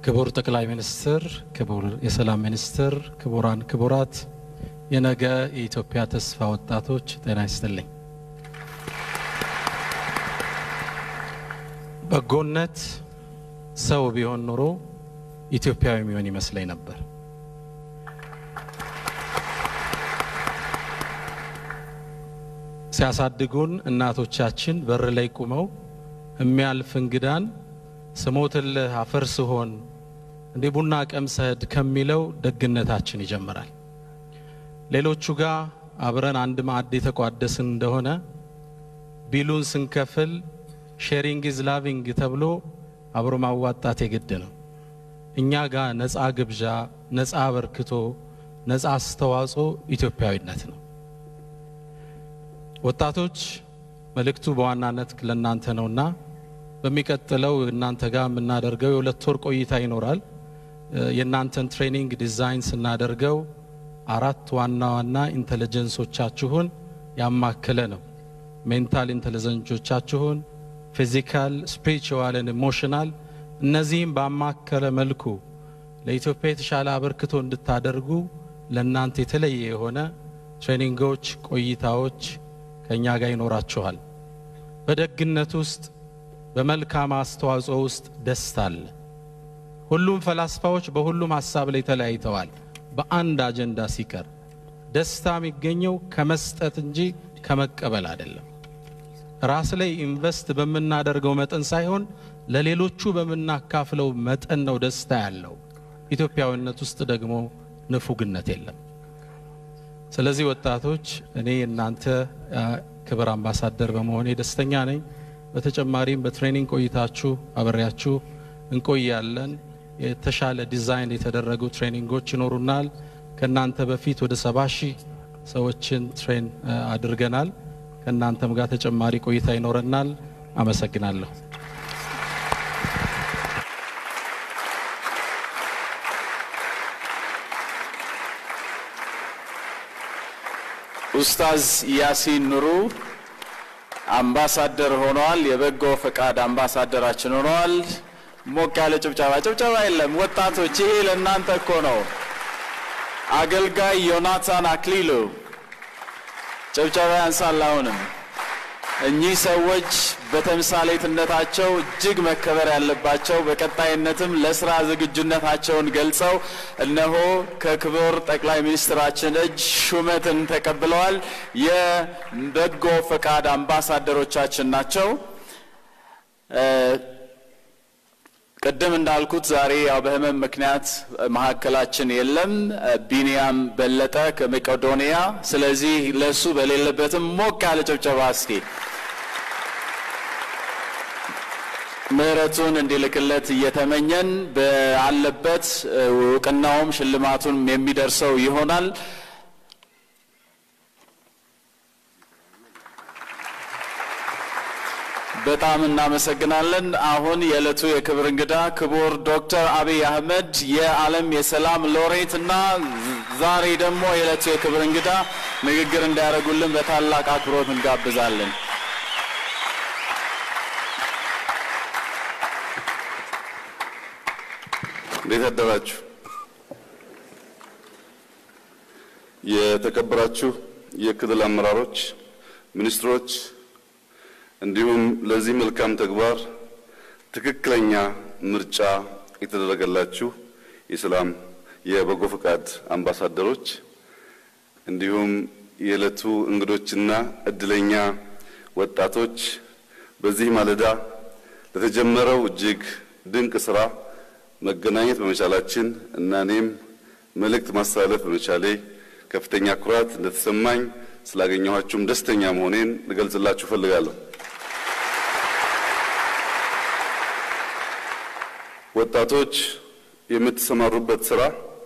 ክቡር ጠቅላይ ሚኒስትር፣ ክቡር የሰላም ሚኒስትር፣ ክቡራን ክቡራት፣ የነገ የኢትዮጵያ ተስፋ ወጣቶች ጤና ይስጥልኝ። በጎነት ሰው ቢሆን ኖሮ ኢትዮጵያዊ የሚሆን ይመስለኝ ነበር። ሲያሳድጉን እናቶቻችን በር ላይ ቁመው የሚያልፍ እንግዳን ስሞትልህ አፈር ስሆን እንዲህ ቡና ቀምሰህድ ከሚለው ደግነታችን ይጀምራል። ሌሎቹ ጋር አብረን አንድ ማዕድ የተቋደስን እንደሆነ ቢሉን ስንከፍል ሼሪንግ ኢዝ ላቪንግ ተብሎ አብሮ ማዋጣት የግድ ነው። እኛ ጋር ነፃ ግብዣ፣ ነፃ አበርክቶ፣ ነፃ አስተዋጽኦ ኢትዮጵያዊነት ነው። ወጣቶች መልእክቱ በዋናነት ለእናንተ ነውና በሚቀጥለው እናንተ ጋር የምናደርገው የሁለት ወር ቆይታ ይኖራል። የእናንተን ትሬኒንግ ዲዛይን ስናደርገው አራት ዋና ዋና ኢንቴሊጀንሶቻችሁን ያማከለ ነው። ሜንታል ኢንቴሊጀንሶቻችሁን፣ ፊዚካል፣ ስፒሪቹዋልን፣ ኢሞሽናል እነዚህም ባማከለ መልኩ ለኢትዮጵያ የተሻለ አበርክቶ እንድታደርጉ ለእናንተ የተለየ የሆነ ትሬኒንጎች፣ ቆይታዎች ከእኛ ጋር ይኖራችኋል። በደግነት ውስጥ በመልካም አስተዋጽኦ ውስጥ ደስታ አለ። ሁሉም ፈላስፋዎች በሁሉም ሀሳብ ላይ ተለያይተዋል። በአንድ አጀንዳ ሲቀር ደስታ የሚገኘው ከመስጠት እንጂ ከመቀበል አይደለም። ራስ ላይ ኢንቨስት በምናደርገው መጠን ሳይሆን ለሌሎቹ በምናካፍለው መጠን ነው ደስታ ያለው። ኢትዮጵያዊነት ውስጥ ደግሞ ንፉግነት የለም። ስለዚህ ወጣቶች እኔ እናንተ ክብር አምባሳደር በመሆኔ ደስተኛ ነኝ። በተጨማሪም በትሬኒንግ ቆይታችሁ አብሬያችሁ እንቆያለን። የተሻለ ዲዛይን የተደረጉ ትሬኒንጎች ይኖሩናል። ከእናንተ በፊት ወደ ሰባ ሺህ ሰዎችን ትሬን አድርገናል። ከእናንተም ጋር ተጨማሪ ቆይታ ይኖረናል። አመሰግናለሁ። ኡስታዝ ያሲን ኑሩ አምባሳደር ሆነዋል። የበጎ ፈቃድ አምባሳደራችን ሆነዋል። ሞቅ ያለ ጭብጨባ ጭብጨባ የለም ወጣቶች፣ ይሄ ለእናንተ እኮ ነው። አገልጋይ ዮናታን አክሊሉ ጭብጨባ ያንሳል። አሁንም እኚህ ሰዎች በተምሳሌትነታቸው እጅግ መከበር ያለባቸው በቀጣይነትም ለስራ ዝግጁነታቸውን ገልጸው እነሆ ከክቡር ጠቅላይ ሚኒስትራችን እጅ ሹመትን ተቀብለዋል። የበጎ ፈቃድ አምባሳደሮቻችን ናቸው። ቅድም እንዳልኩት ዛሬ ያው በህመም ምክንያት መካከላችን የለም ቢንያም በለጠ ከመቄዶንያ። ስለዚህ ለሱ በሌለበትም ሞቅ ያለ ጭብጨባ እስኪ ምህረቱን እንዲልክለት እየተመኘን ባለበት እውቅናውም ሽልማቱን የሚደርሰው ይሆናል። በጣም እናመሰግናለን። አሁን የዕለቱ የክብር እንግዳ ክቡር ዶክተር አብይ አህመድ የዓለም የሰላም ሎሬት እና ዛሬ ደግሞ የዕለቱ የክብር እንግዳ ንግግር እንዲያደርጉልን በታላቅ አክብሮት እንጋብዛለን። እንዴት አደራችሁ? የተከበራችሁ የክልል አመራሮች፣ ሚኒስትሮች እንዲሁም ለዚህ መልካም ተግባር ትክክለኛ ምርጫ የተደረገላችሁ የሰላም የበጎ ፈቃድ አምባሳደሮች እንዲሁም የዕለቱ እንግዶችና እድለኛ ወጣቶች በዚህ ማለዳ ለተጀመረው እጅግ ድንቅ ስራ መገናኘት በመቻላችን እና እኔም መልእክት ማስተላለፍ በመቻሌ ከፍተኛ ኩራት እንደተሰማኝ ስላገኘኋችሁም ደስተኛ መሆኔን ልገልጽላችሁ እፈልጋለሁ። ወጣቶች የምትሰማሩበት ስራ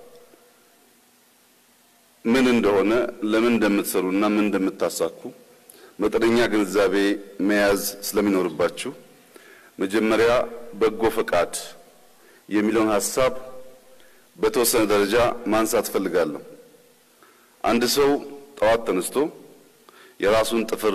ምን እንደሆነ፣ ለምን እንደምትሰሩና ምን እንደምታሳኩ መጠነኛ ግንዛቤ መያዝ ስለሚኖርባችሁ መጀመሪያ በጎ ፈቃድ የሚለውን ሀሳብ በተወሰነ ደረጃ ማንሳት እፈልጋለሁ። አንድ ሰው ጠዋት ተነስቶ የራሱን ጥፍር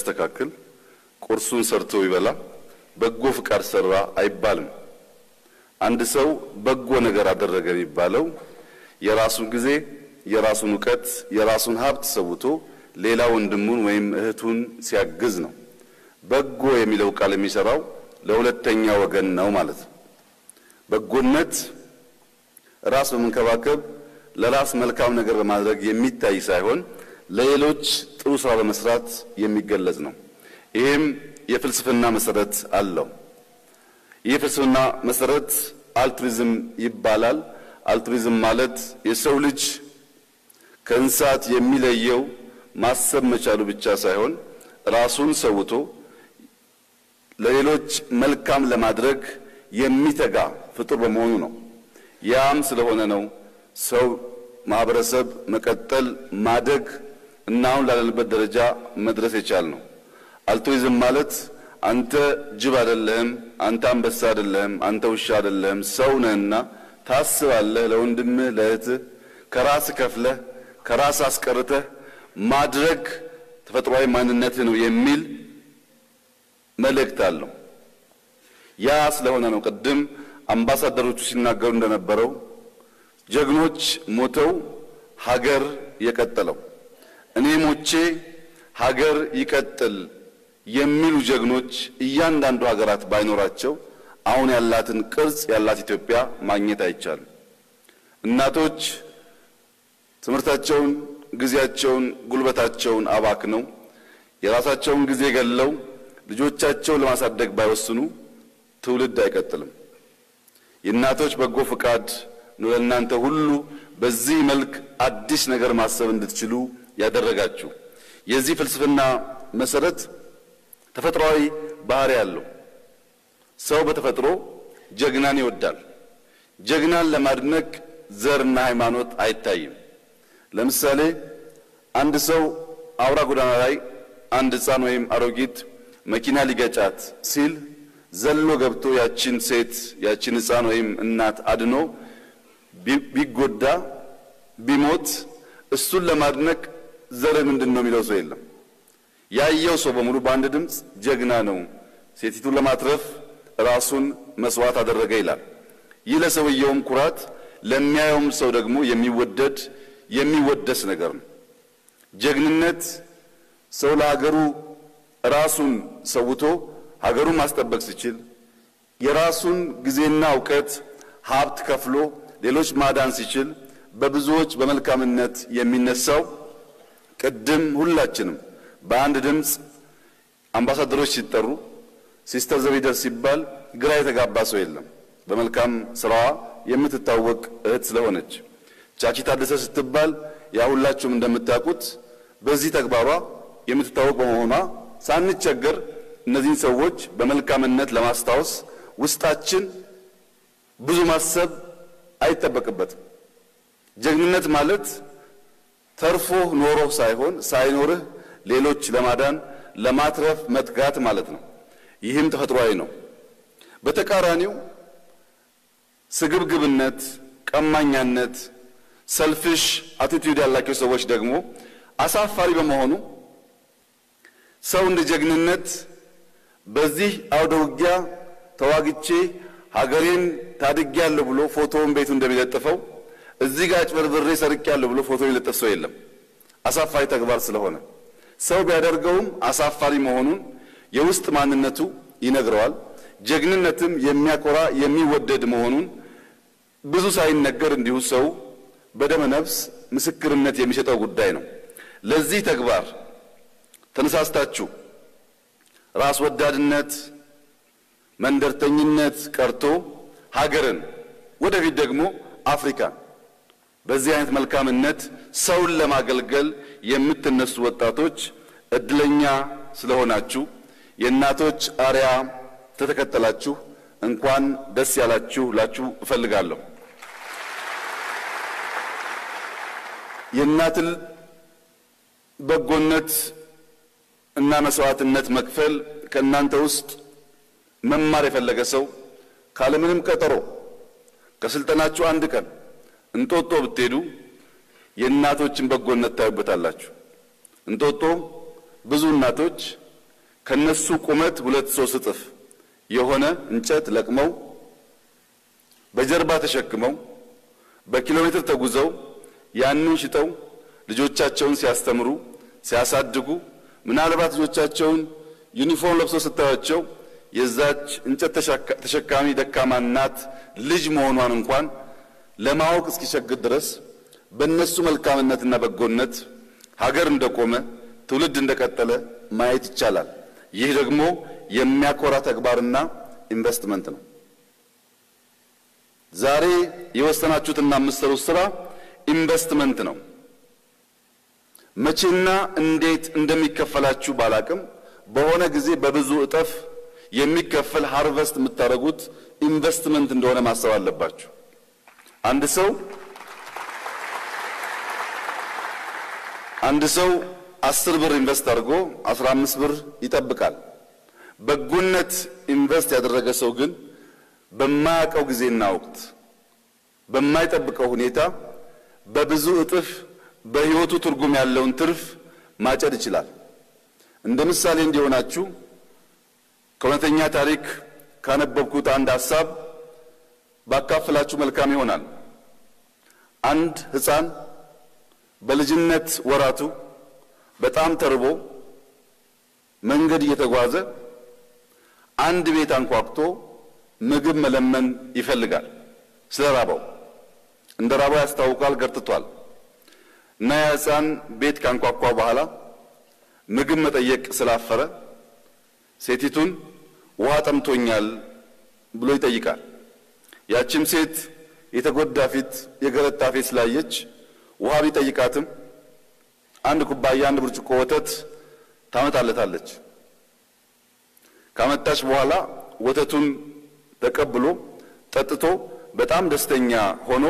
ቢያስተካክል ቁርሱን ሰርቶ ይበላ በጎ ፍቃድ ሰራ አይባልም። አንድ ሰው በጎ ነገር አደረገ የሚባለው የራሱን ጊዜ፣ የራሱን እውቀት፣ የራሱን ሀብት ሰውቶ ሌላ ወንድሙን ወይም እህቱን ሲያግዝ ነው። በጎ የሚለው ቃል የሚሰራው ለሁለተኛ ወገን ነው ማለት ነው። በጎነት ራስ በመንከባከብ ለራስ መልካም ነገር በማድረግ የሚታይ ሳይሆን ለሌሎች ጥሩ ስራ በመስራት የሚገለጽ ነው። ይህም የፍልስፍና መሰረት አለው። ይህ የፍልስፍና መሰረት አልትሩይዝም ይባላል። አልትሩይዝም ማለት የሰው ልጅ ከእንስሳት የሚለየው ማሰብ መቻሉ ብቻ ሳይሆን ራሱን ሰውቶ ለሌሎች መልካም ለማድረግ የሚተጋ ፍጡር በመሆኑ ነው። ያም ስለሆነ ነው ሰው ማህበረሰብ መቀጠል ማደግ እና አሁን ላለንበት ደረጃ መድረስ የቻል ነው። አልትሩይዝም ማለት አንተ ጅብ አይደለህም፣ አንተ አንበሳ አይደለህም፣ አንተ ውሻ አይደለህም፣ ሰው ነህና ታስባለህ፣ ለወንድምህ ለእህትህ ከራስ ከፍለህ ከራስ አስቀርተህ ማድረግ ተፈጥሯዊ ማንነትህ ነው የሚል መልእክት አለው። ያ ስለሆነ ነው ቅድም አምባሳደሮቹ ሲናገሩ እንደነበረው ጀግኖች ሞተው ሀገር የቀጠለው እኔ ሞቼ ሀገር ይቀጥል የሚሉ ጀግኖች እያንዳንዱ ሀገራት ባይኖራቸው አሁን ያላትን ቅርጽ ያላት ኢትዮጵያ ማግኘት አይቻልም። እናቶች ትምህርታቸውን፣ ጊዜያቸውን፣ ጉልበታቸውን አባክነው የራሳቸውን ጊዜ ገለው ልጆቻቸውን ለማሳደግ ባይወስኑ ትውልድ አይቀጥልም። የእናቶች በጎ ፍቃድ ነው ለእናንተ ሁሉ በዚህ መልክ አዲስ ነገር ማሰብ እንድትችሉ ያደረጋችሁ። የዚህ ፍልስፍና መሰረት ተፈጥሯዊ ባህሪ ያለው ሰው በተፈጥሮ ጀግናን ይወዳል። ጀግናን ለማድነቅ ዘርና ሃይማኖት አይታይም። ለምሳሌ አንድ ሰው አውራ ጎዳና ላይ አንድ ሕፃን ወይም አሮጊት መኪና ሊገጫት ሲል ዘሎ ገብቶ ያችን ሴት ያችን ሕፃን ወይም እናት አድኖ ቢጎዳ ቢሞት እሱን ለማድነቅ ዘር ምንድን ነው የሚለው ሰው የለም። ያየው ሰው በሙሉ በአንድ ድምፅ ጀግና ነው፣ ሴቲቱን ለማትረፍ ራሱን መስዋዕት አደረገ ይላል። ይህ ለሰውየውም ኩራት፣ ለሚያየውም ሰው ደግሞ የሚወደድ የሚወደስ ነገር ነው። ጀግንነት ሰው ለሀገሩ ራሱን ሰውቶ ሀገሩን ማስጠበቅ ሲችል የራሱን ጊዜና እውቀት ሀብት ከፍሎ ሌሎች ማዳን ሲችል በብዙዎች በመልካምነት የሚነሳው ቅድም ሁላችንም በአንድ ድምፅ አምባሳደሮች ሲጠሩ ሲስተር ዘቢደር ሲባል ግራ የተጋባ ሰው የለም። በመልካም ስራዋ የምትታወቅ እህት ስለሆነች ቻቺ ታደሰ ስትባል ያ ሁላችሁም እንደምታውቁት በዚህ ተግባሯ የምትታወቅ በመሆኗ ሳንቸገር እነዚህን ሰዎች በመልካምነት ለማስታወስ ውስጣችን ብዙ ማሰብ አይጠበቅበትም። ጀግንነት ማለት ተርፎህ ኖሮህ ሳይሆን ሳይኖርህ ሌሎች ለማዳን ለማትረፍ መትጋት ማለት ነው። ይህም ተፈጥሯዊ ነው። በተቃራኒው ስግብግብነት፣ ቀማኛነት፣ ሰልፍሽ አቲቲዩድ ያላቸው ሰዎች ደግሞ አሳፋሪ በመሆኑ ሰው እንደ ጀግንነት በዚህ አውደ ውጊያ ተዋግቼ ሀገሬን ታድጌያለሁ ብሎ ፎቶውን ቤቱ እንደሚለጥፈው እዚህ ጋር አጭበርብሬ ሰርቄያለሁ ብሎ ፎቶ የሚለጥፍ ሰው የለም። አሳፋሪ ተግባር ስለሆነ ሰው ቢያደርገውም አሳፋሪ መሆኑን የውስጥ ማንነቱ ይነግረዋል። ጀግንነትም የሚያኮራ የሚወደድ መሆኑን ብዙ ሳይነገር እንዲሁ ሰው በደመ ነፍስ ምስክርነት የሚሰጠው ጉዳይ ነው። ለዚህ ተግባር ተነሳስታችሁ ራስ ወዳድነት፣ መንደርተኝነት ቀርቶ ሀገርን ወደፊት ደግሞ አፍሪካን በዚህ አይነት መልካምነት ሰውን ለማገልገል የምትነሱ ወጣቶች እድለኛ ስለሆናችሁ የእናቶች አርያ ተተከተላችሁ እንኳን ደስ ያላችሁ ላችሁ እፈልጋለሁ። የእናትን በጎነት እና መስዋዕትነት መክፈል ከእናንተ ውስጥ መማር የፈለገ ሰው ካለምንም ቀጠሮ ከስልጠናችሁ አንድ ቀን እንጦጦ ብትሄዱ የእናቶችን በጎነት ታዩበታላችሁ። እንጦጦ ብዙ እናቶች ከነሱ ቁመት ሁለት ሶስት እጥፍ የሆነ እንጨት ለቅመው በጀርባ ተሸክመው በኪሎ ሜትር ተጉዘው ያንን ሽጠው ልጆቻቸውን ሲያስተምሩ ሲያሳድጉ ምናልባት ልጆቻቸውን ዩኒፎርም ለብሰው ስታዩቸው የዛች እንጨት ተሸካሚ ደካማ እናት ልጅ መሆኗን እንኳን ለማወቅ እስኪቸግር ድረስ በእነሱ መልካምነትና በጎነት ሀገር እንደቆመ ትውልድ እንደቀጠለ ማየት ይቻላል። ይህ ደግሞ የሚያኮራ ተግባርና ኢንቨስትመንት ነው። ዛሬ የወሰናችሁትና የምትሰሩት ስራ ኢንቨስትመንት ነው። መቼና እንዴት እንደሚከፈላችሁ ባላቅም በሆነ ጊዜ በብዙ እጥፍ የሚከፈል ሃርቨስት የምታደርጉት ኢንቨስትመንት እንደሆነ ማሰብ አለባችሁ። አንድ ሰው አንድ ሰው አስር ብር ኢንቨስት አድርጎ አስራ አምስት ብር ይጠብቃል። በጎነት ኢንቨስት ያደረገ ሰው ግን በማያውቀው ጊዜና ወቅት በማይጠብቀው ሁኔታ በብዙ እጥፍ በሕይወቱ ትርጉም ያለውን ትርፍ ማጨድ ይችላል። እንደ ምሳሌ እንዲሆናችሁ ከእውነተኛ ታሪክ ካነበብኩት አንድ ሐሳብ ባካፍላችሁ መልካም ይሆናል። አንድ ሕፃን በልጅነት ወራቱ በጣም ተርቦ መንገድ እየተጓዘ አንድ ቤት አንኳኩቶ ምግብ መለመን ይፈልጋል። ስለ ራበው እንደ ራበው ያስታውቃል፣ ገርትቷል። እና ያ ሕፃን ቤት ካንኳኳ በኋላ ምግብ መጠየቅ ስላፈረ ሴቲቱን ውሃ ጠምቶኛል ብሎ ይጠይቃል። ያችም ሴት የተጎዳ ፊት፣ የገረጣ ፊት ስላየች ውሃ ቢጠይቃትም አንድ ኩባያ አንድ ብርጭቆ ወተት ታመጣለታለች። ካመጣች በኋላ ወተቱን ተቀብሎ ጠጥቶ በጣም ደስተኛ ሆኖ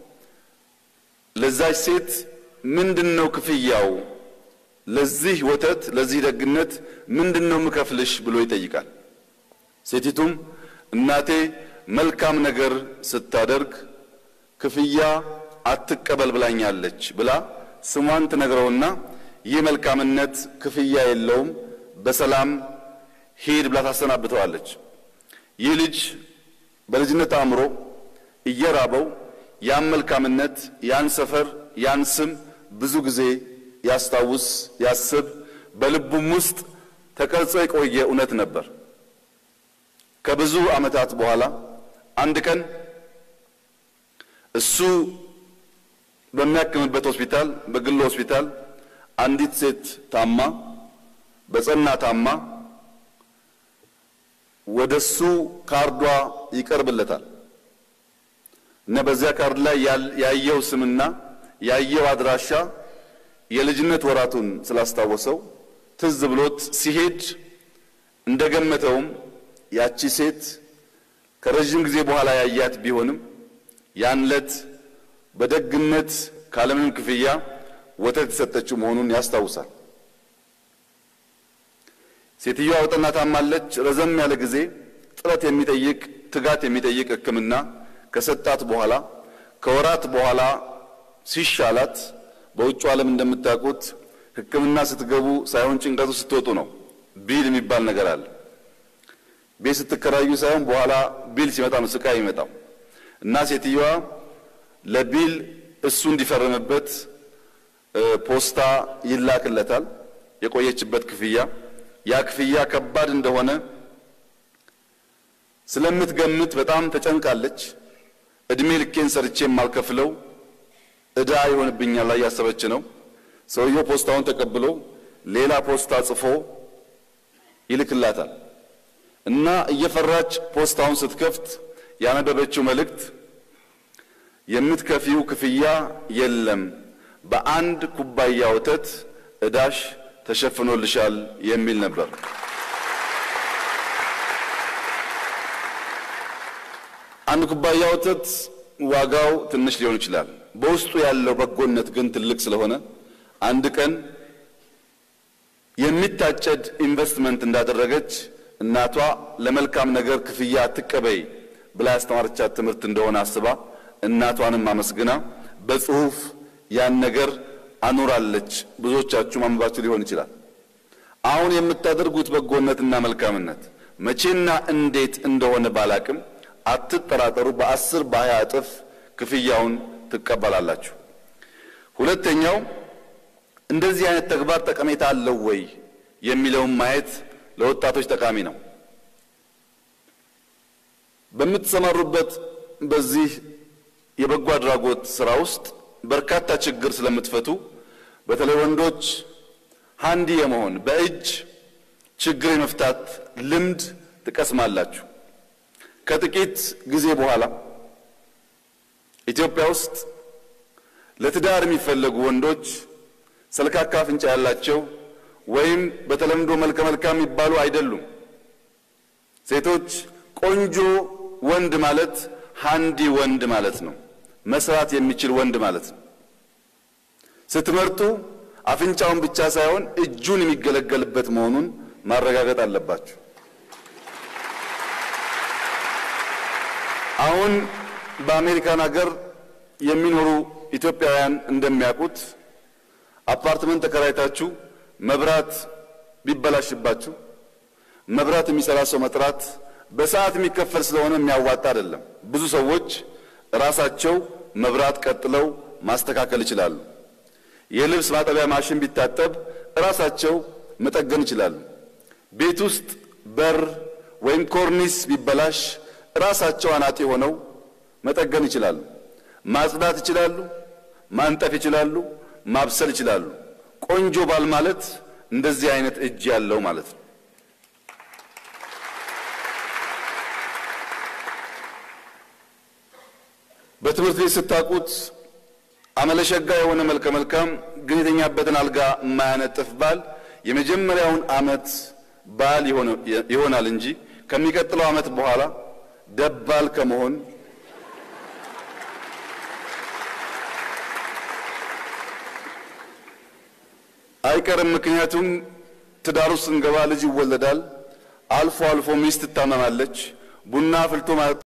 ለዛች ሴት ምንድነው ክፍያው? ለዚህ ወተት ለዚህ ደግነት ምንድነው ምከፍልሽ ብሎ ይጠይቃል። ሴቲቱም እናቴ መልካም ነገር ስታደርግ ክፍያ አትቀበል ብላኛለች ብላ ስሟን ትነግረውና ይህ መልካምነት ክፍያ የለውም በሰላም ሂድ ብላ ታሰናብተዋለች። ይህ ልጅ በልጅነት አእምሮ እየራበው ያን መልካምነት ያን ሰፈር ያን ስም ብዙ ጊዜ ያስታውስ ያስብ፣ በልቡም ውስጥ ተቀርጾ የቆየ እውነት ነበር። ከብዙ ዓመታት በኋላ አንድ ቀን እሱ በሚያክምበት ሆስፒታል በግል ሆስፒታል አንዲት ሴት ታማ በጸና ታማ ወደሱ ካርዷ ይቀርብለታል እና በዚያ ካርድ ላይ ያየው ስምና ያየው አድራሻ የልጅነት ወራቱን ስላስታወሰው ትዝ ብሎት ሲሄድ እንደገመተውም ያቺ ሴት ከረዥም ጊዜ በኋላ ያያት ቢሆንም ያን ዕለት በደግነት ካለምንም ክፍያ ወተት የተሰጠችው መሆኑን ያስታውሳል። ሴትዮዋ ወጠና ታማለች። ረዘም ያለ ጊዜ ጥረት የሚጠይቅ ትጋት የሚጠይቅ ሕክምና ከሰጣት በኋላ ከወራት በኋላ ሲሻላት፣ በውጭ ዓለም እንደምታውቁት ሕክምና ስትገቡ ሳይሆን ጭንቀቱ ስትወጡ ነው። ቢል የሚባል ነገር አለ። ቤት ስትከራዩ ሳይሆን በኋላ ቢል ሲመጣ ነው ስቃይ የሚመጣው እና ሴትዮዋ ለቢል እሱ እንዲፈርምበት ፖስታ ይላክለታል። የቆየችበት ክፍያ ያ ክፍያ ከባድ እንደሆነ ስለምትገምት በጣም ተጨንቃለች። እድሜ ልኬን ሰርቼ የማልከፍለው ዕዳ ይሆንብኛል ላይ ያሰበች ነው። ሰውየው ፖስታውን ተቀብሎ ሌላ ፖስታ ጽፎ ይልክላታል እና እየፈራች ፖስታውን ስትከፍት ያነበበችው መልእክት የምትከፊው ክፍያ የለም፣ በአንድ ኩባያ ወተት ዕዳሽ ተሸፍኖልሻል የሚል ነበር። አንድ ኩባያ ወተት ዋጋው ትንሽ ሊሆን ይችላል። በውስጡ ያለው በጎነት ግን ትልቅ ስለሆነ አንድ ቀን የሚታጨድ ኢንቨስትመንት እንዳደረገች እናቷ ለመልካም ነገር ክፍያ አትቀበይ ብላ ያስተማረቻት ትምህርት እንደሆነ አስባ እናቷንም አመስግና በጽሁፍ ያን ነገር አኑራለች። ብዙዎቻችሁ ማንበባችሁ ሊሆን ይችላል። አሁን የምታደርጉት በጎነትና መልካምነት መቼና እንዴት እንደሆነ ባላቅም አትጠራጠሩ፣ በአስር በሀያ እጥፍ ክፍያውን ትቀበላላችሁ። ሁለተኛው እንደዚህ አይነት ተግባር ጠቀሜታ አለው ወይ የሚለውን ማየት ለወጣቶች ጠቃሚ ነው። በምትሰማሩበት በዚህ የበጎ አድራጎት ስራ ውስጥ በርካታ ችግር ስለምትፈቱ በተለይ ወንዶች ሃንዲ የመሆን በእጅ ችግር የመፍታት ልምድ ትቀስማላችሁ። ከጥቂት ጊዜ በኋላ ኢትዮጵያ ውስጥ ለትዳር የሚፈለጉ ወንዶች ሰልካካ አፍንጫ ያላቸው ወይም በተለምዶ መልከ መልካም የሚባሉ አይደሉም። ሴቶች ቆንጆ ወንድ ማለት ሃንዲ ወንድ ማለት ነው። መስራት የሚችል ወንድ ማለት ነው። ስትመርጡ አፍንጫውን ብቻ ሳይሆን እጁን የሚገለገልበት መሆኑን ማረጋገጥ አለባችሁ። አሁን በአሜሪካን ሀገር የሚኖሩ ኢትዮጵያውያን እንደሚያውቁት አፓርትመንት ተከራይታችሁ መብራት ቢበላሽባችሁ መብራት የሚሰራ ሰው መጥራት በሰዓት የሚከፈል ስለሆነ የሚያዋጣ አይደለም። ብዙ ሰዎች ራሳቸው መብራት ቀጥለው ማስተካከል ይችላሉ። የልብስ ማጠቢያ ማሽን ቢታጠብ ራሳቸው መጠገን ይችላሉ። ቤት ውስጥ በር ወይም ኮርኒስ ቢበላሽ ራሳቸው አናጢ ሆነው መጠገን ይችላሉ። ማጽዳት ይችላሉ። ማንጠፍ ይችላሉ። ማብሰል ይችላሉ። ቆንጆ ባል ማለት እንደዚህ አይነት እጅ ያለው ማለት ነው። በትምህርት ቤት ስታውቁት አመለሸጋ የሆነ መልከ መልካም ግን የተኛበትን አልጋ የማያነጥፍ ባል የመጀመሪያውን ዓመት ባል ይሆናል እንጂ ከሚቀጥለው ዓመት በኋላ ደባል ከመሆን አይቀርም። ምክንያቱም ትዳር ውስጥ ስንገባ ልጅ ይወለዳል። አልፎ አልፎ ሚስት ትታመማለች። ቡና አፍልቶ